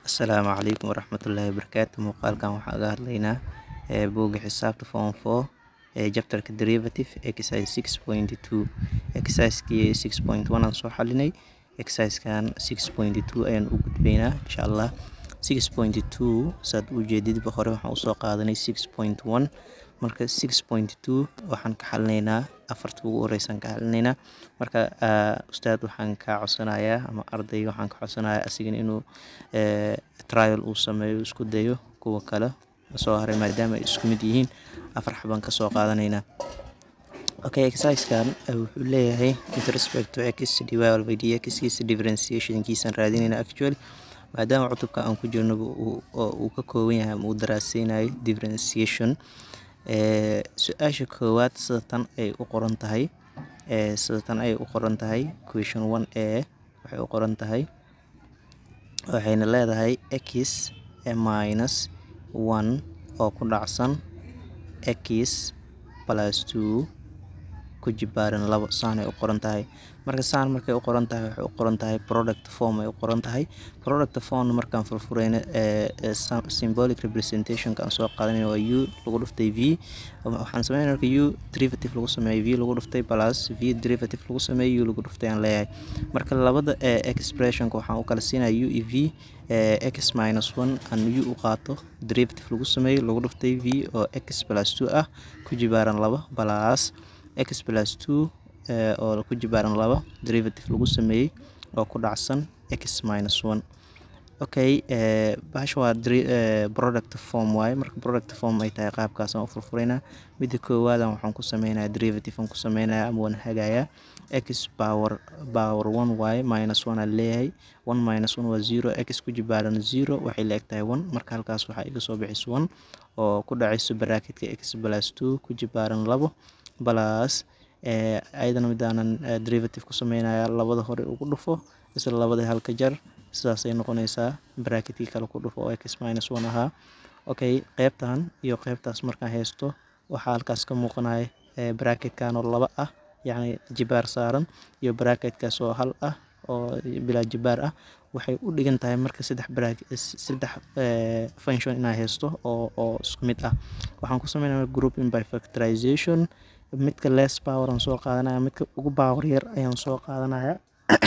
Asalaamu calaykum waraxmatullaahi wabarakaatu muuqaalkan waxaan uga hadlaynaa ee buugga xisaabta form 4 ee chapterka derivative exercise 6.2 exercisekii 6.1 aan soo xalinay exercisekan 6.2 ayaan u gudbaynaa insha allah 6.2 saad u jeedidba hore waxaan usoo qaadanay 6.1 marka 6.2 waxaan ka xalinaynaa afarta ugu horeysaan ka xalinaynaa marka ustaad waxaan kaa codsanayaa ama arday waxaan ka codsanayaa asigana inuu trial uu sameeyo isku dayo kuwa kale soo haray maadaama ay isku mid yihiin afar xabaan ka soo qaadanaynaa okay exercisekan wuxuu leeyahay with respect to x dy by dx kiisa differentiationkiisaan raadinaynaa actually maadaama cutubka aan ku jirno uu ka kooban yahay ama uu daraaseynayo differentiation su-aasha koowaad sida tan ay u qoran tahay sida tan ay u qoran tahay question one a waxay u qoran tahay waxayna leedahay x minus one oo ku dhacsan x plus two ku jibaaran labo saan ay u qoran tahay marka saan markay u qoran tahay waxay u qoran tahay product form ay u qoran tahay product form markaan furfurayna symbolic representationka aan soo qaadanayna waa u lagu dhuftay v waxaan sameynaya marka u derivative lagu sameeyo v lagu dhuftay plus v derivative lagu sameeyo u lagu dhuftay aan leeyahay marka labada expressionka waxaan u kala siinaya u e v x minus one aan u u qaato derivative lagu sameeyo lagu dhuftay v oo x plus two ah ku jibaaran laba plus x plus two oo ku jibaaran laba derivative lagu sameeyey oo ku dhacsan x minus one okay bahasha waa product form waaye marka product form ay tahay qaabkaasaan u furfuraynaa midda koowaadan waxaan ku sameynayaa derivative aan ku sameynayaa ama waan hagayaa x power power one waaye minus one aan leeyahay one minus one waa zero x ku jibaaran zero waxay la eg tahay one marka halkaas waxaa iga soo bixis one oo ku dhacayso baraaketka x plus two ku jibaaran labo plus ayadana midaanan derivative ku sameynaya labada hore ugu dhufo isla labada halka jar sidaasay noqonaysaa bracketkii kale ku dhufo oo x minus one ahaa okay qeybtan iyo qeybtaas markaan haysto waxaa halkaas ka muuqanaya bracketkan oo laba ah yacni jibaar saaran iyo bracketkaas oo hal ah oo bilaa jibaar ah waxay u dhigan tahay marka saddex saddex function inaa haysto oo oo isku mid ah waxaan ku sameynaya grouping by factorization midka less power aan soo qaadanaya midka ugu power yar ayaan soo qaadanaya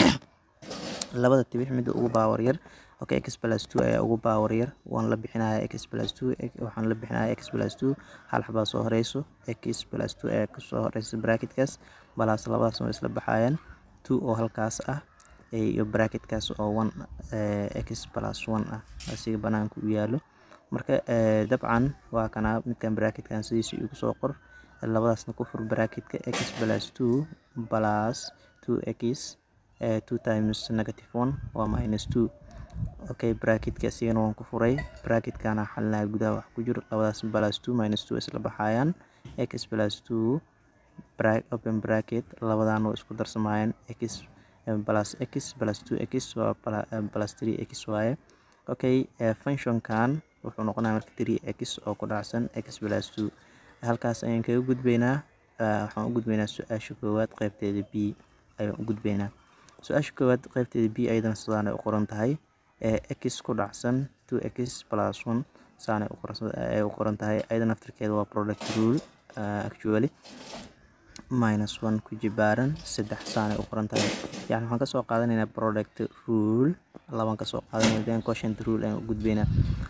labada tibix midda ugu power yar okay x plus two ayaa ugu power yar waan la bixinaya x plus two waxaan la bixinaya x plus two hal xabaa soo horeyso x plus two ayaa kasoo horeysa bracketkaas balaas labadaas way isla baxayaan two oo halkaas ah iyo bracketkaas oo one x plus one ah asiga banaanka u yaalo marka dabcan waa kana midkan bracketkan sidiisa igu soo qor labadaasna ku fur bracketka x plus two plus two x two times negative one waa minus two okay bracketka asigana waan ku furay bracketkana xalinaya gudaha wax ku jiro labadaas plus two minus two isla baxayaan x plus two open bracket labadan waa isku darsamayaan x plus x plus two x waa plus three x waaye okay functionkan wuxuu noqonaya marka three x oo ku dhacsan x plus two halkaas ayaan kaga gudbaynaa waxaan u gudbaynaa su-aasha koowaad qeybteeda b ayaan u gudbaynaa su-aasha koowaad qeybteeda b ayadana sidaanay u qoran tahay x ku dhacsan two x plus one saanay ay u qoran tahay ayada naftirkeeda waa product rule actually minus one ku jibaaran saddex saanay u qoran tahay yani waxaan kasoo qaadanaynaa product rule labaan kasoo qaadanayna then quotient rule ayaan u gudbaynaa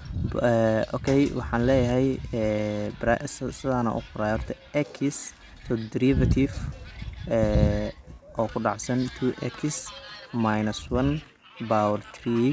okay waxaan leeyahay sidaana u qoraya horta x to derivative oo ku dhacsan two x minus one power three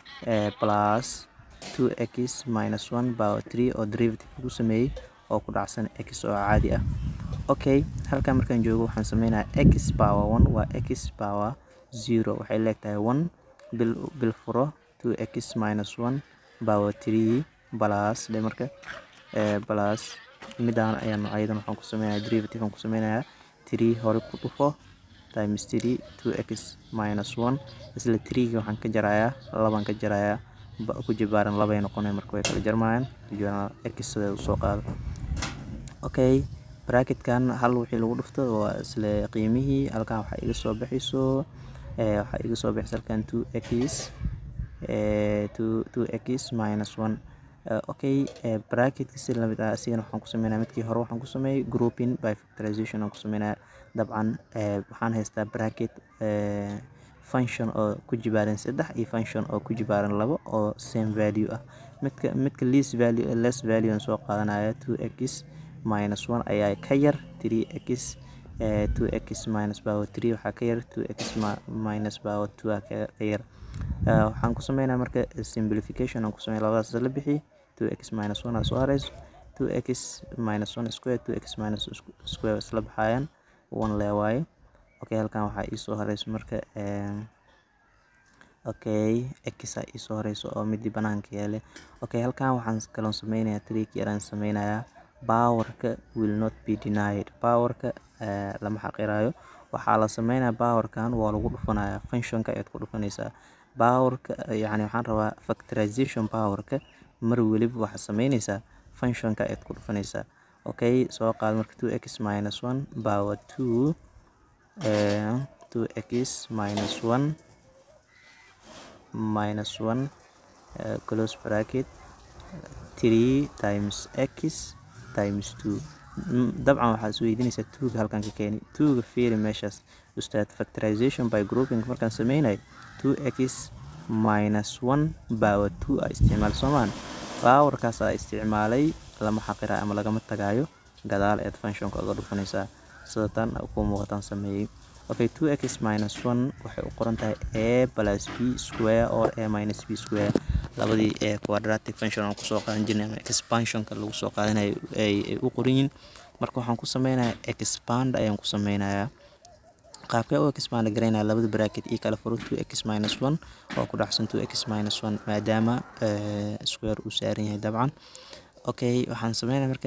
plus two x minus one power three oo derivative lagu sameeyey oo ku dhacsan x oo caadi ah okay halkan markaan joogo waxaan sameynayaa x power one waa x power zero waxay leegtahay one bil bil furo two x minus one power three plus dhe marka plus midaan ayaan ayadan waxaan ku sameynaya derivative aan ku sameynayaa three hore ku dhufo times three two x minus one isla threega waxaan ka jarayaa labaan ka jarayaa ku jibaaran labay noqonaya marka way kala jarmayaan x sida usoo qaado okay bracketkan hal wixii lagu dhufto waa isla qiimihii halkan waxaa iga soo baxayso waxaa iga soo baxaysa halkan two x two two x minus one okay bracketka si lamid ah asigana waxaan ku sameynaya midkii hore waxaan ku sameeyay grouping by factorization aan ku sameynaya dabcan waxaan haystaa bracket function oo ku jibaaran saddex iyo function oo ku jibaaran labo oo same value ah midka midka least value less value aan soo qaadanaya two x minus one ayaa ka yar three x two x minus power three waxaa ka yar two x minus power two aa ka yar waxaan ku sameynaya marka simplification aan ku sameeya labadaas la bixi two x minus one aa soo hareyso two x minus one square two x minus square isla baxayaan one lee waaye okay halkan waxaa iisoo horeyso marka okay x aa iisoo horeyso oo midii banaanka yaale okay halkan waxaan kaloon sameynaya trick yaraan sameynayaa powerka will not be denied powerka lama xaqirayo waxaa la sameynaya powerkan waa lagu dhufanaya functionka ayaad ku dhufanaysaa powerka yani waxaan rabaa factorization powerka mar weliba waxaad sameynaysaa functionka ayaad ku dhufanaysaa okay soo qaad marka two x minus one power two two x minus one minus one close bracket three times x times two dabcan waxaad isweydiinaysaa tuuga halkan ka keeni tuuga fiiri meeshaas ustaad factorization by grouping markaan sameynay two x minus one power two aa isticmaal soomaan powerkaas aa isticmaalay lama xaqira ama lagama tagaayo gadaal eed functionka uga dhufanaysaa sida tan ku muuqataan sameeyey okay two x minus one waxay u qoran tahay a plus b square or a minus b square labadii ee quadratic function aan kusoo qaadan jirnay ama expansionka lagu soo qaadanayo ay u qoran yihiin marka waxaan ku sameynayaa expand ayaan ku sameynayaa qaabkee u expand garaynaya labada bracket io kala furo two x minus one oo ku dhacsan two x minus one maadaama square uu saaran yahay dabcan okay waxaan sameynaya marka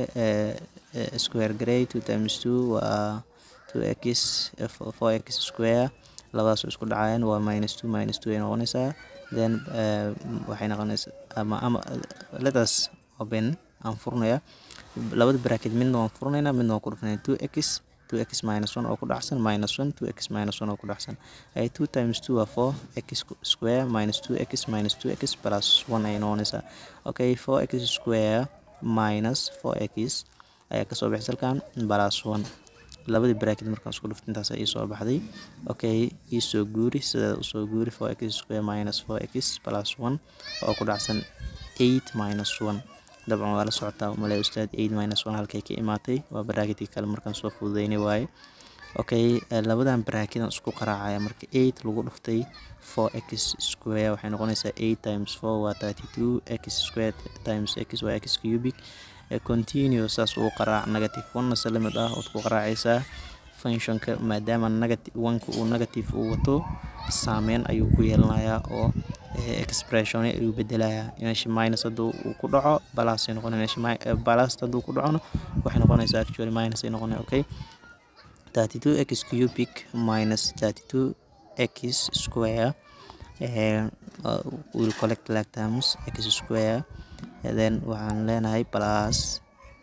square garay two times two waa two x four x square labadaasoo isku dhacayaan waa minus two minus two ay noqonaysaa then waxay noqonaysaa ama ama letas open aan furnaya labada bracket midna waan furnaynaa midna waan ku dhufanaya two x two x minus one oo ku dhacsan minus one two x minus one oo ku dhacsan ay two times two waa four x square minus two x minus two x plus one ay noqonaysaa okay four x square minus four x ayaa kasoo baxay halkan plus one labadii bracket markaan isku dhufta intaas ii soo baxday okay iisoo guuri sideeda usoo guuri four x square minus four x plus one oo ku dhacsan eight minus one dabcan waa la socotaa umale ustaad eight minus one halkay ka imaatay waa bracketkii kale markaan soo fududeynay waaye okay labadan bracketan isku qaraacaya marka eight lagu dhuftay four x square waxay noqonaysaa eight times four waa thirty two x square times x waa x cubic continue saas uu qaraac negative one se lamid ah ood ku qaraacaysaa functionka maadaama negative oneka uu negative uu wato saameyn ayuu ku yeelanayaa oo expression ayuu bedelayaa meesha minus hadduu uu ku dhaco balas ay noqonay meesha balas hadduu ku dhacona waxay noqonaysaa actually minus ay noqonay okay thirty two x cubic minus thirty two x square uh, will collect like terms x square and then waxaan leenahay plus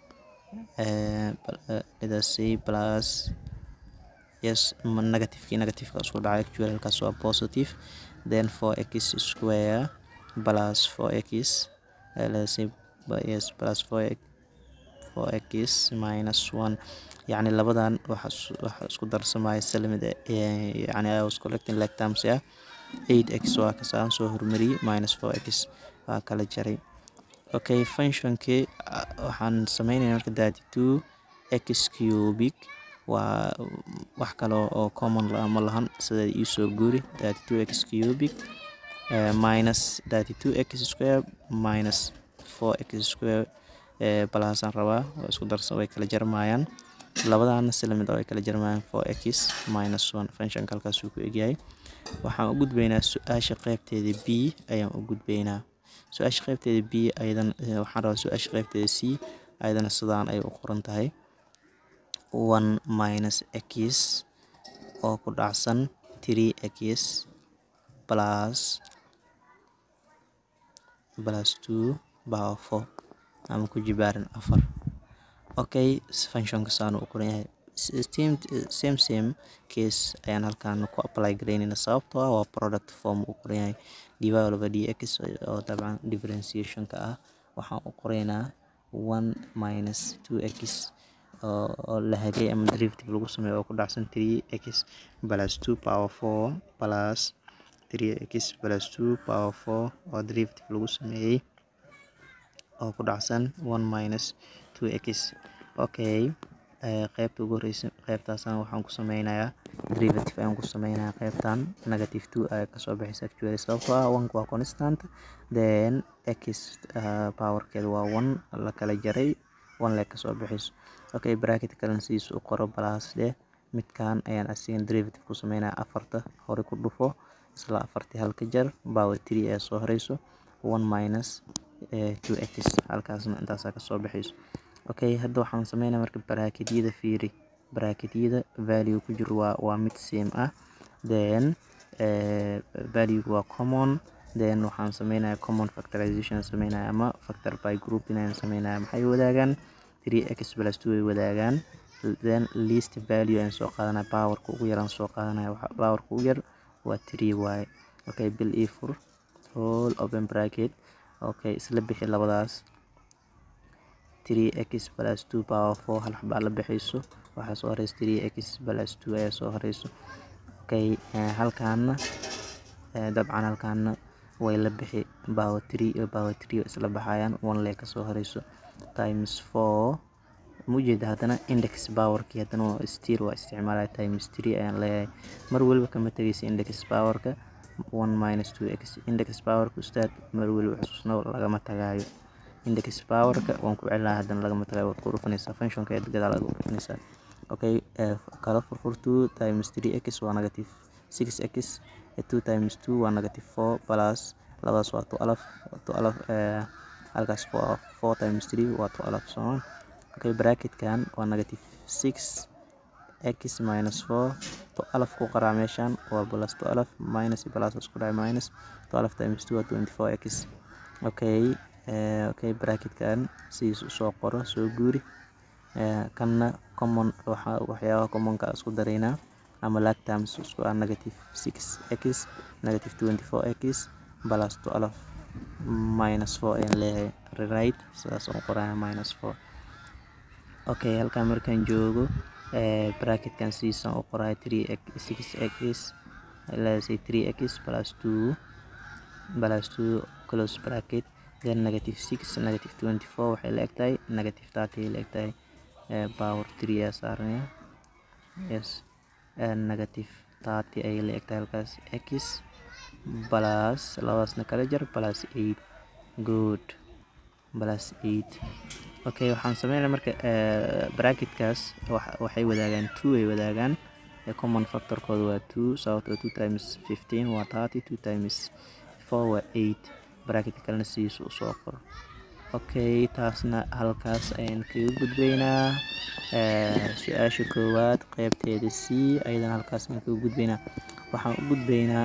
uh, let us say plus yes negativekii negativeka isku dhacay actually halkaas waa positive then four x square plus four x uh, let's say yes plus four x four x minus one yacni labadan waxa waxa isku darsamaya salamid yani I was collecting like terms ah eight x waa kasaan soo hormariyey minus four x waa kala jaray okay functionkii waxaan sameynaya marka thirty two x cubic waa wax kale oo common ma lahan sida iisoo guuri thirty two x cubic uh, minus thirty two x square minus four x square balaasaan rabaa oo isku darsan way kala jarmayaan labadaana si lamid way kala jarmayaan four x minus one functionka halkaasuu ku egyahay waxaan u gudbaynaa su-aasha qeybteeda b ayaan u gudbaynaa su-aasha qeybteeda b ayadan waxaan rabaa su-aasha qeybteeda c ayadana sidaan ay u qoran tahay one minus x oo ku dhacsan three x plus plus two power four ama ku jibaaran afar okay functionka saan u qoran yahay same same same case ayaan halkan ku apply garaynayna sababtoo ah waa product form uu qoran yahay dy over dx oo dabcan differentiationka ah waxaan u qoraynaa one minus two x oo la hagay ama derivative lagu sameeyo oo ku dhacsan three x plus two power four plus three x plus two power four oo derivative lagu sameeyey oo ku dhacsan one minus two x okay qaybta ugu horeysa qaybtaasaan waxaan ku sameynayaa derivative ayaan ku sameynayaa qaybtan negative two ayaa kasoo baxaysa actually sababtoo ah one waa constant then x uh, powerkeeda waa one la kala jaray one lee kasoo baxayso okay bracket kalena sidiisa u qoro plus dheh midkan ayaan asigan derivative ku sameynaya afarta hore ku dhufo isla afartii halka jar power three ayaa soo horeyso one minus two x halkaasna intaasaa kasoo baxayso okay hadda waxaan sameynaya marka baraakedyada fiiri baraakedyada value ku jiro waa waa mid same ah then value waa common then waxaan sameynaya common factorization sameynaya ama factor by grouping ayaan sameynaya maxay wadaagaan three x plus two ay wadaagaan then least value ayaan soo qaadanaya powerka ugu yaraan soo qaadanaya powerka ugu yar waa three waaye okay bil ii fur whole open bracket okay isla bixi labadaas 3x plus 2 power 4 hal xabaa la bixayso waxaa soo horeysa 3x plus 2 ayaa soo horeyso okay halkaana dabcan halkaana way la bixi power 3 iyo power 3 isla baxayaan one lee kasoo horeyso times 4 mujeeda haddana index powerkii haddana still waa isticmaalaya times 3 ayaan leeyahay mar weliba kama tegaysa index powerka 1 minus 2x index powerka ustaad mar weliba xusuusno lagama tagaayo index powerka waan ku celinaha haddana lagama tagayo waad ku dhufanaysaa functionka eed gadaal aad u dhufanaysaa okay kala furfur 2 times 3x waa negative 6x 2 times 2 waa negative 4 plus labadaas waa 12 12 halkaas waa 4 times 3 waa 12 soo okay bracketkan waa negative 6 x minus 4 12 ku qaraa meeshan waa plus 12 minus plus isku dhacay minus 12 times 2 waa 24 x okay okay bracketkan sidiis usoo qoro soo guuri kanna common waxyaabaha commonka isku daraynaa ama lag terms isku ah negative 6 x negative 24 x plus 12 minus 4 ayaan leeyahay rewrite sidaas oo qoraya minus 4 okay halkan markaan joogo bracketkan sidiisaan u qoraya 3x 6x let's say 3x plus 2 plus 2 close bracket then negative 6 negative 24 waxay la egtahay negative 30 ay la egtahay power 3 ayaa saaranaya yes negative 30 ayay la egtahay halkaas x plus labadaasna kala jar plus 8 good plus 8 okay waxaan sameynaya marka bracketkaas waxay wadaagaan 2 ay wadaagaan common factorkooda waa 2 sababtoo 2 times 15 waa 30 2 times 4 waa 8 bracketka kalena sidiisa usoo qoro okay taasna halkaas ayaan kaga gudbaynaa su-aasha koowaad qeybteeda c ayadana halkaas ayaan kaga gudbaynaa waxaan u gudbaynaa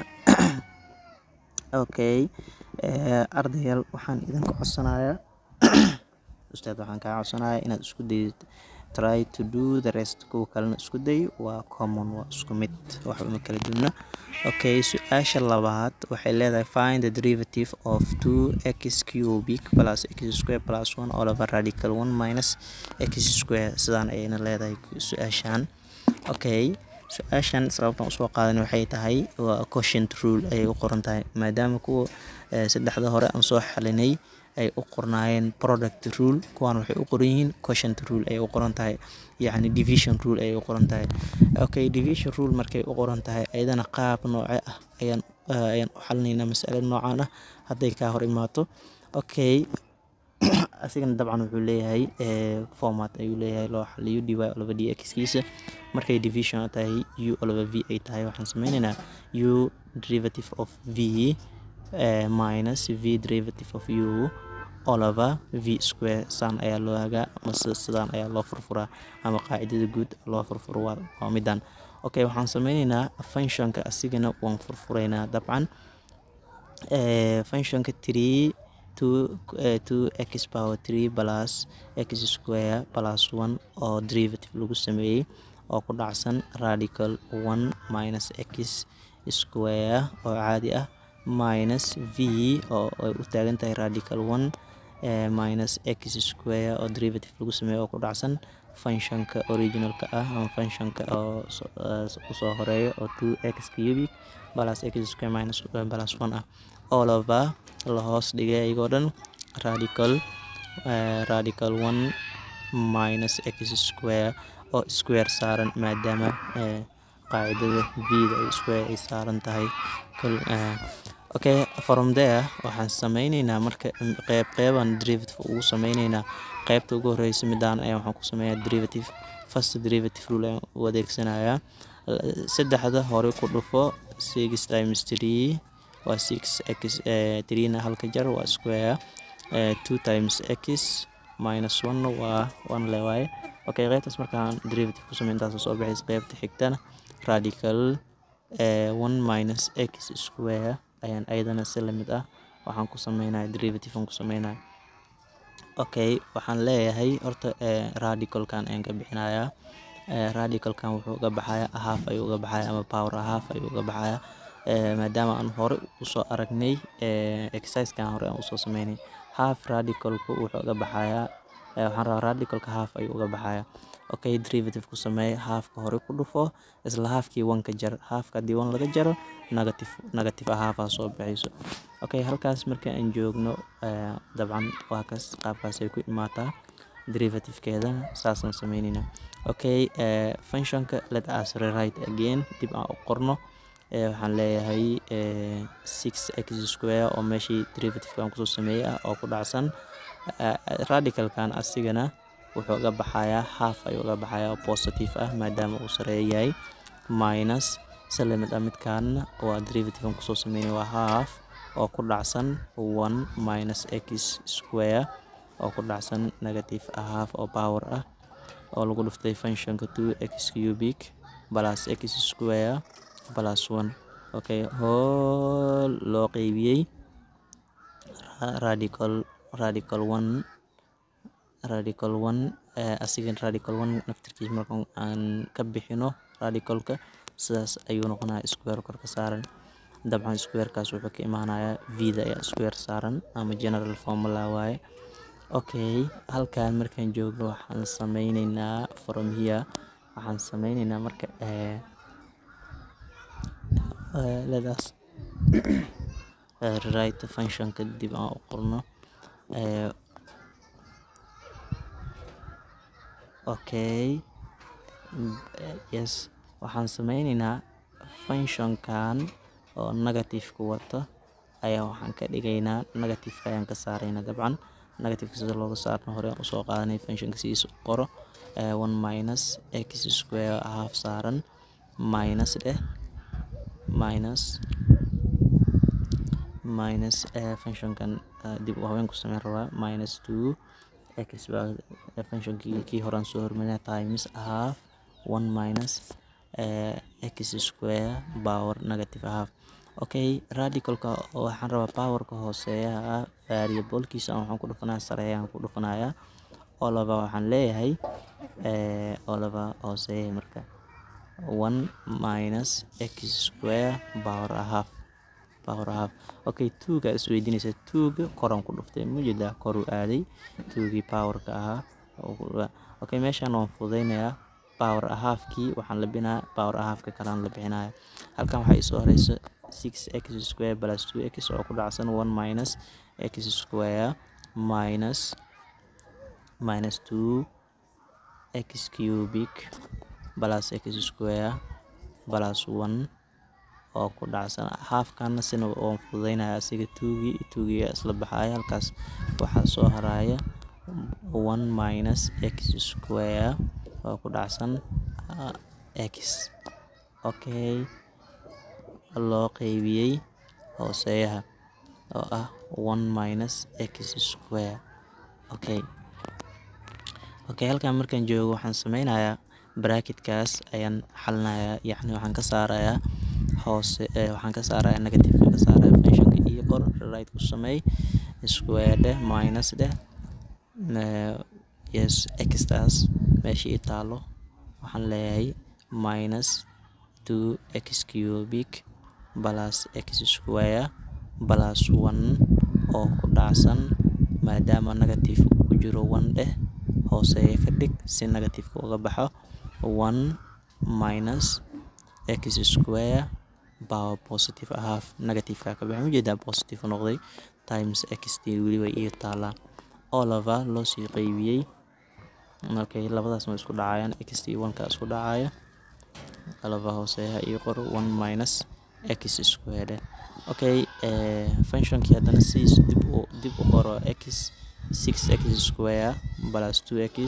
okay ardayaal waxaan idinka codsanayaa ustaad waxaan kaa codsanayaa inaad isku dayid try to do the rest kuwa kalena isku day waa common waa isku mid wax uma kala duwana okay su-aasha labaad waxay leedahay find the derivative of 2 x cubic plus x square plus 1 all over radical 1 minus x square sidaan ayayna leedahay su-aashan okay su-aashan sababtan usoo qaadan waxay tahay waa quotient rule ayay u qoran tahay maadaama kuwa saddexda hore aan soo xalinay ay u qornaayeen product rule kuwaan waxay u qoran yihiin quotient rule ayay u qoran tahay yacni division rule ayay u qoran tahay okay division rule markay u qoran tahay ayadana qaab nooce ah ayaan ayaan u xalinaynaa masale noocan ah hadday kaa hor imaato okay asigana dabcan wuxuu leeyahay format ayuu leeyahay loo xaliyo dy olova dx kiisa markay division tahay u olova v ay tahay waxaan sameynaynaa u derivative of v minus v derivative of u olova v square saan ayaa loo hagaa ama sidaan ayaa loo furfuraa ama qaacidada guud loo furfuro waa midan okay waxaan sameyneynaa functionka asigana waan furfuraynaa dabcan functionka three two two x power three plus x square plus one oo derivative lagu sameeyey oo ku dhacsan radical one minus x square oo caadi ah minus v oo ay u taagan tahay radical one minus x square oo derivative lagu sameeyo oo ku dhacsan functionka originalka ah ama functionka oo usoo horeeyo oo two x cubic plus x square minus plus one ah all over la hoos dhigay iyagoo dhan radical radical one minus x square oo square saaran maadaama qaacidada v-da ay square ay saaran tahay okay from there waxaan sameyneynaa marka qeyb qeybaan derivative ugu sameyneynaa qeybta ugu horeysa midaan ayaa waxaan ku sameeyaa derivative first derivative rule ayaan u adeegsanayaa saddexda hore ku dhufo six times three waa six x threena halka jar waa square two times x minus one waa one le waaye okay qeybtaas markaan derivative ku sameyn intaas soo baxaysa qeybta xigtana radical one minus x square ayaan ayadana si lamid ah waxaan ku sameynaya derivative aan ku sameynaya okay waxaan leeyahay horta radicalkan ayaan ka bixinayaa radicalkan wuxuu uga baxaya half ayuu uga baxaya ama power half ayuu uga baxaya maadaama aan hore usoo aragnay exercisekan hore aan usoo sameynay half radicalku wuxuu uga baxayaa waxaan rabaa radicalka half ayuu uga baxaya okay derivative ku sameey halfka hore ku dhufo isla halfkii one ka jar halfka haddii one laga jaro negative negative ah half aa soo baxayso okay halkaas marka aan joogno dabcan waa kaas qaabkaas ay ku imaataa derivative-keedana saasaan sameyneyna okay functionka let us rewrite again dib aan u qorno waxaan leeyahay six x square oo meeshii derivative-kan kusoo sameeyey ah oo ku dhacsan radicalkan asigana wuxuu uga baxayaa half ayuu uga baxayaa oo positive ah maadaama uu sareeya yahay minus salamid ah midkaana waa derivative-kan kusoo sameynay waa half oo ku dhacsan one minus x square oo ku dhacsan negative ah half oo power ah oo lagu dhuftay functionka two x cubic plus x square plus one okay hool loo qeybiyey radical radical one radical one asigan radical one naftirkiis marka aan ka bixino radicalka sidaas ayuu noqonaya square kor ka saaran dabcan squarekaas wuxuu ka imaanayaa v-da ayaa square saaran ama general formula waaye okay halkan markaan joogno waxaan sameyneynaa from here waxaan sameyneynaa marka ledaas rewrite functionka dib aan u qorno okay yes waxaan sameyneynaa functionkan oo negative-ka wato ayaa waxaan ka dhigaynaa negative-ka ayaan ka saarayna dabcan negative-ka sida looga saarno hore aan usoo qaadanay functionka sidiisa u qoro one minus x square half saaran minus dheh minus minus functionkan dib u haween ku sameyn rabaa minus two x baa functionkii kii horaan soo hormarina times half one minus x square power negative half okay radicalka waxaan rabaa powerka hooseeyaha variablekiisa waxaan ku dhufanaya sareeyaan ku dhufanaya oo laba waxaan leeyahay oo laba hooseeyahay marka one minus x square power half power half okay tuuga isweydiinaysa tuuga koraan ku dhuftay mujeedaa koruu aaday tuugii powerka ahaa okay meeshaan waan fududeynayaa power halfkii waxaan la binaa power halfka kalaan la bixinaya halkan waxaa isoo horeysa six x square plus two x oo ku dhacsan one minus x square minus minus two x cubic plus x square plus one oo ku dhacsan halfkana sina waan fududeynaya asiga tuugii tuugii isla baxaya halkaas waxaa soo haraya one minus x square oo ku dhacsan x okay loo qeybiyey hooseeyaha oo ah one minus x square okay okay halkan markaan joogo waxaan sameynayaa bracketkaas ayaan xalinayaa yacni waxaan ka saarayaa hoose waxaan ka saarayaa negative ka saaraya functionka ii qor right ku sameey square dheh minus dheh yes xtaas meesha ii taalo waxaan leeyahay minus two x cubic plus x square plus one oo ku dhacsan maadaama negative ku jiro one dheh hooseeya ka dhig si negativeka uga baxo one minus x square power positive half negativeka ka baxay ujeedaa positive noqday times x t weliba iyo taalaa all over loo sii qeybiyey okay labadaas way isku dhacayaan x t one ka isku dhacaya alaba hooseeyaha iyo qor one minus x square okay functionkii haddana sidiis dib u dib u qoro x six x square plus two x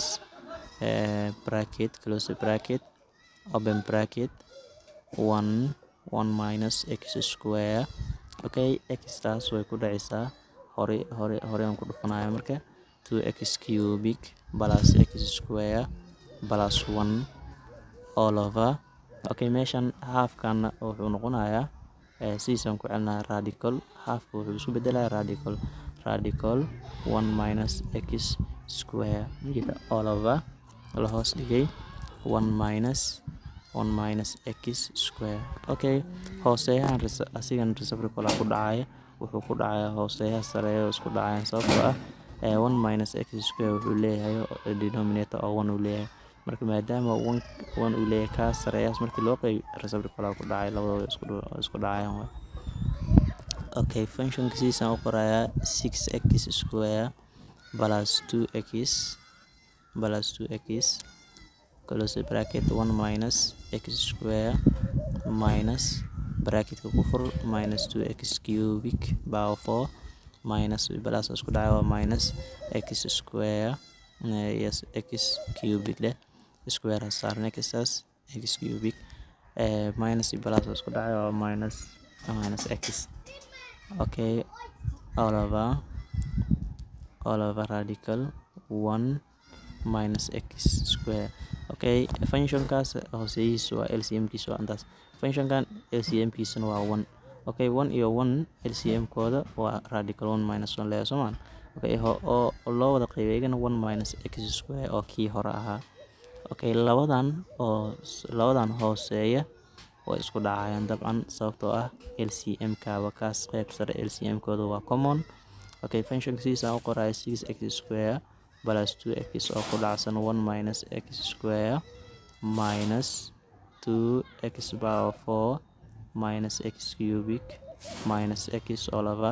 bracket close bracket open bracket one one minus x square okay x taas way ku dhacaysaa hore hore hore aan ku dhufanaya marka two x cubic plus x square plus one all over okay meeshan halfkan wuxuu noqonayaa sidiisaan ku celinaya radical halfka wuxuu isku bedelaya radical radical one minus x square majeeda all over la hoos dhigay one minus one minus x square okay hooseeyahan asigan reciprocal ku dhacaya wuxuu ku dhacaya hooseeyaha sareeya oo isku dhacayaan sababtoo ah one minus x square wuxuu leeyahay denominator oo one uu leeyahay marka maadaama one one uu leeyahay kaa sareeyaas markii loo qeyb reciprocal ku dhacay labadooda isku isku dhacayaan waay okay functionka sidiisaan u qorayaa six x square plus two x plus two x close bracket one minus x square minus bracketka ku fur minus two x cubic power four minus plus isku dhacay waa minus x square yes x cubic leh square ha saarna xtaas x cubic minus plus isku dhacay waa minus minus x okay all over all over radical one minus x square okay functionkaas hooseyihiisa waa lcmkiisa waa intaas functionkan lcmkiisana waa one okay one iyo one lcm kooda waa radical one minus one leeya soomaan okay oo loo wada qeybay igana one minus x square oo kii hore ahaa okay labadan oo labadan hooseeya way isku dhacayaan dabcan sababtoo ah lcm kaaba kaas qeyb sare lcm kooda waa common okay functionka sidiisaan u qoraya six x square plus two x oo ku dhacsan one minus x square minus two x power four minus x cubic minus x all over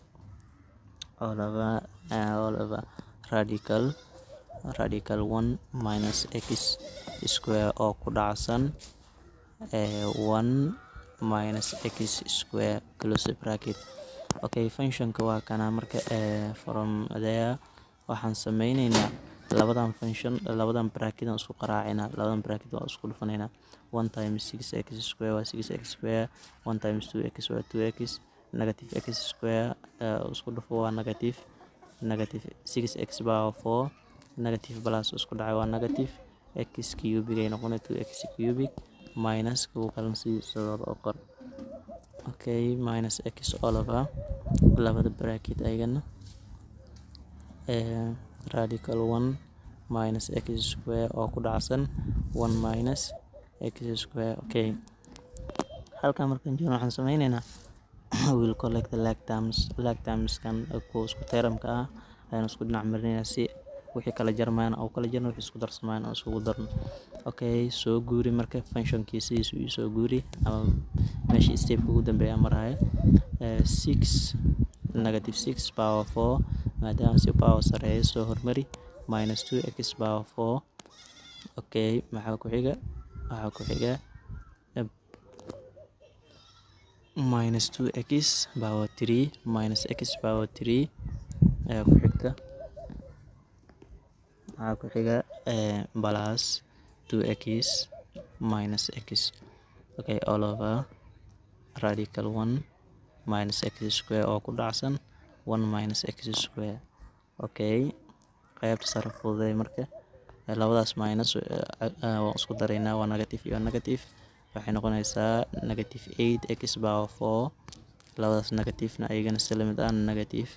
all over uh, all over radical radical one minus x square oo ku dhacsan uh, one minus x square close bracket okay functionka waa kana marka uh, from there waxaan sameyneynaa labadan function labadan bracket aan isku qaraacinaa labadan bracket waan isku dhufanaynaa one times six x square waa six x square one times two x waa two x negative x square uh, isku dhufo waa negative negative six x power four negative plus isku dhacay waa negative x cubic ay noqonay two x cubic minus kuwa kalan sidooda oo qor okay minus x all over labada bracket ayagana uh, radical one minus x square oo ku dhacsan one minus x square okay halkan markaan joogno waxaan sameyneynaa will collect the lag terms lag termskan kuwa isku teramka ah ayaan isku dhinac marinaynaa si wixii kala jarmayaan oo kala jarna wixii isku darsamayaan oo isugu darno okay soo guuri marka functionkii sidiisu ii soo guuri ama meeshii stepka ugu dambeeya maraya six negative six power four maadaama si power sareeya soo hormari minus two x power four okay maxaa ku xiga waxaa ku xiga minus two x power three minus x power three ayaa ku xigta waxaa ku xiga plus two x minus x okay all over radical one minus x square oo ku dhacsan one minus x square okay qaybta sare fududay marka labadaas minus waan isku daraynaa waa negative iyo negative waxay noqonaysaa negative eight x power four labadaas negativena ayagana si lamid ah negative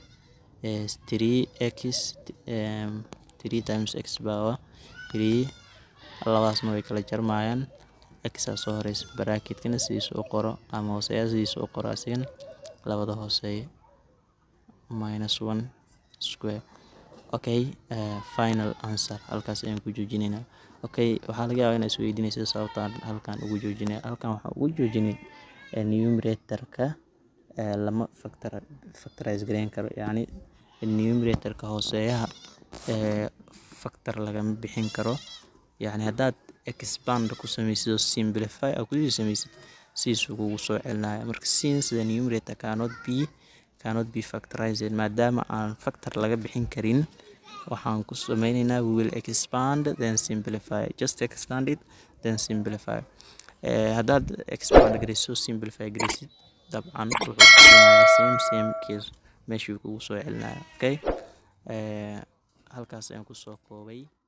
three x three times x power three labadaasna way kala jarmayaan x aa soo horeysa bracketkana sidiisa u qoro ama hooseeya sidiisa u qoro asigana labada hooseeya minus one square okay uh, final answer halkaas ayaan ku joojinaynaa okay waxaa laga yaabaa inaa isweydiinaysa sababtaan halkan ugu joojinay halkan waxaa ugu joojinay numeratorka uh, lama factor factorize gareyn karo yacni numeratorka hooseeyaha uh, factor lagama bixin karo yacni haddaad expand ku samaysid oo simplify aa kusii samaysid sidiisuu kugu soo celinaya marka since the numerator cannot be cannot be factorized maadaama aan factor laga bixin karin waxaan ku sameyneynaa we will expand then simplify just expand it then simplify uh, haddaad expand garayso simplify garaysid dabcan wuxuu kusiinayaa same same case meeshuu kugu soo celinaya okay uh, halkaas ayaan kusoo koobay